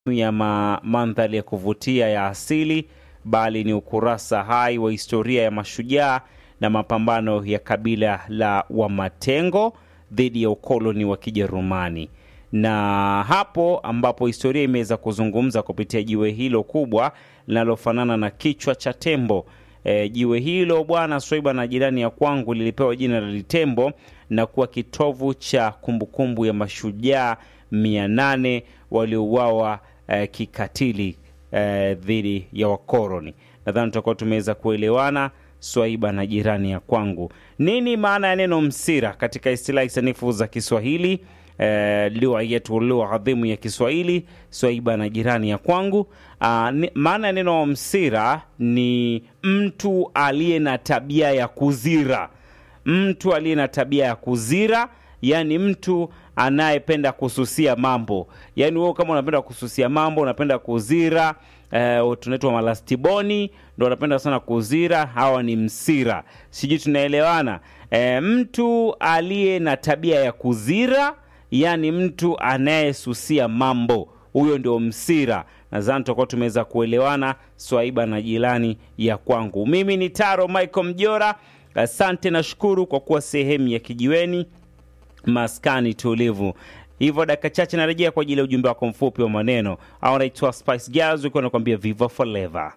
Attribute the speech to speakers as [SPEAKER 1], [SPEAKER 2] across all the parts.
[SPEAKER 1] ya ma mandhari ya kuvutia ya asili, bali ni ukurasa hai wa historia ya mashujaa na mapambano ya kabila la Wamatengo dhidi ya ukoloni wa Kijerumani. Na hapo ambapo historia imeweza kuzungumza kupitia jiwe hilo kubwa linalofanana na kichwa cha tembo. E, jiwe hilo bwana Swaiba na jirani ya kwangu lilipewa jina la Litembo na kuwa kitovu cha kumbukumbu ya mashujaa mia nane waliouawa e, kikatili e, dhidi ya wakoloni. Nadhani tutakuwa tumeweza kuelewana Swaiba na jirani ya kwangu. Nini maana ya neno msira katika istilahi sanifu za Kiswahili? Eh, lugha yetu, lugha adhimu ya Kiswahili, Swaiba na jirani ya kwangu. Ah, ni- maana ya neno msira ni mtu aliye na tabia ya kuzira, mtu aliye na tabia ya kuzira, yani mtu anayependa kususia mambo. Yani wewe kama unapenda kususia mambo, unapenda kuzira, eh, tunaitwa malastiboni, ndo wanapenda sana kuzira. Hawa ni msira, sijui tunaelewana. Eh, mtu aliye na tabia ya kuzira, yani mtu anayesusia mambo, huyo ndio msira. Nadhani tutakuwa tumeweza kuelewana, Swaiba na jirani ya kwangu. Mimi ni Taro Michael Mjora, asante na shukuru kwa kuwa sehemu ya kijiweni maskani tulivu. Hivyo dakika chache narejea kwa ajili ya ujumbe wako mfupi wa maneno. Au naitwa Spice Girls, ukiwa nakwambia viva forever.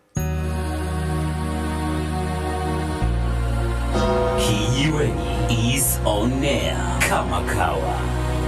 [SPEAKER 2] Kijiweni is on air kama kawa.